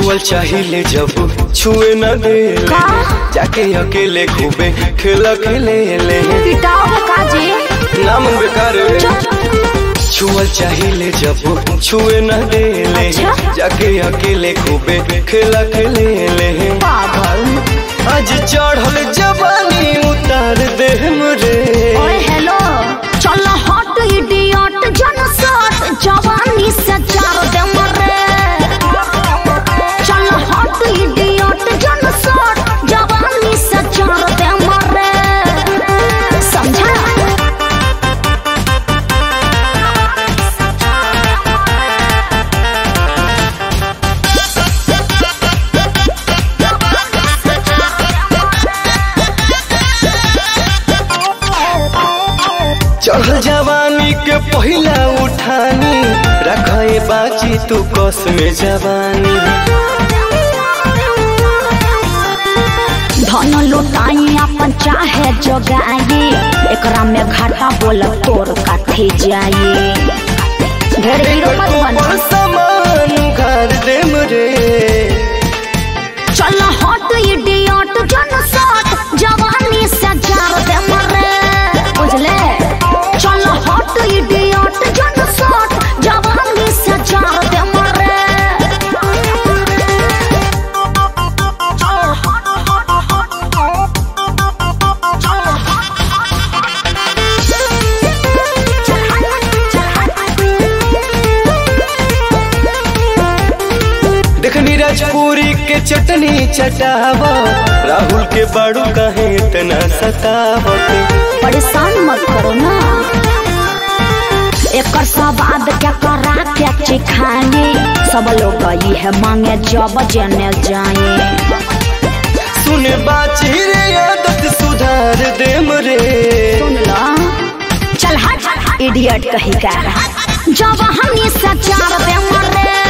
छुअल चाहिए जब छुए न दे का? जाके अकेले खूबे खेला खेले ले पिटाओ काजी नाम बेकार छुअल चाहिए जब छुए न दे ले अच्छा? जाके अकेले खूबे खेला खेले ले पागल आज चढ़ल जवानी उतार दे रे ओए हेलो चल हट इडियट जन सट जवानी से चार दे मरे चल हट इडियट जन सट जवानी से चार दे मरे समझा चढ़ल जवानी के पहिला उठानी रखे बाची तू कस में जवानी धन लुटाई अपन चाहे जगाई एकरा में घाटा बोल तोर काथे जाई ढेर हीरो मत बना पर सामान घर दे रे चल हट इडियट जन सट जवानी से जार दे मरे बुझले चल हट इडियट जन सट जवानी से जार दे मरे चल हट हट हट चल देखनी राजपुरी के चटनी चटावा राहुल के बाड़ू कहे इतना सतावत परेशान मत करो ना एकर स्वाद क्या करा के चिखाए सब लोग ये है मांगे जब जने जाए सुने बाची रे आदत सुधार दे रे सुन लो चल हट इडियट कही का जब हम ये सचार दे मरे